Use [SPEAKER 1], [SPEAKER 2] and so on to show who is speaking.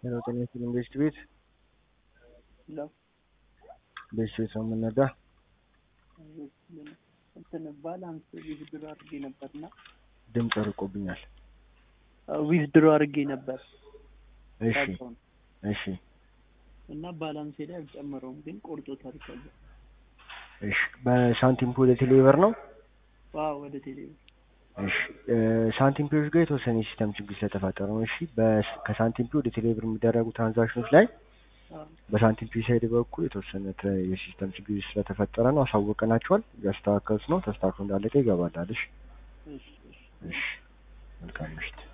[SPEAKER 1] ሄሎ ጤና ይስጥልኝ ቤስት ቤት
[SPEAKER 2] ለው
[SPEAKER 1] ቤስት ቤት ነው የምንነዳ
[SPEAKER 2] እንትን ባላንስ ዊዝድሮ አድርጌ ነበርና
[SPEAKER 1] ድምፅ ርቆብኛል
[SPEAKER 2] ዊዝድሮ አድርጌ ነበር
[SPEAKER 1] እሺ
[SPEAKER 2] ሳልሆን
[SPEAKER 1] እሺ
[SPEAKER 2] እና ባላንሴ ላይ አልጨመረውም፣ ግን ቆርጦታል። ከዛ
[SPEAKER 1] እሺ በሳንቲም ፑል ቴሌብር ነው
[SPEAKER 2] ዋው ወደ ቴሌ
[SPEAKER 1] እሺ እ ሳንቲም ፒዎች ጋር የተወሰነ የሲስተም ችግር ስለተፈጠረ ነው እሺ በስ- ከሳንቲም ፒ ወደ ቴሌብር የሚደረጉ ትራንዛክሽኖች ላይ በሳንቲም ፒ ሳይድ በኩል የተወሰነ ተ- የሲስተም ችግር ስለተፈጠረ ነው አሳውቀናቸዋል እያስተካከሉት ነው ተስተካክሎ እንዳለቀ ይገባላል እሺ
[SPEAKER 2] እሺ እሺ
[SPEAKER 1] እሺ መልካም ምሽት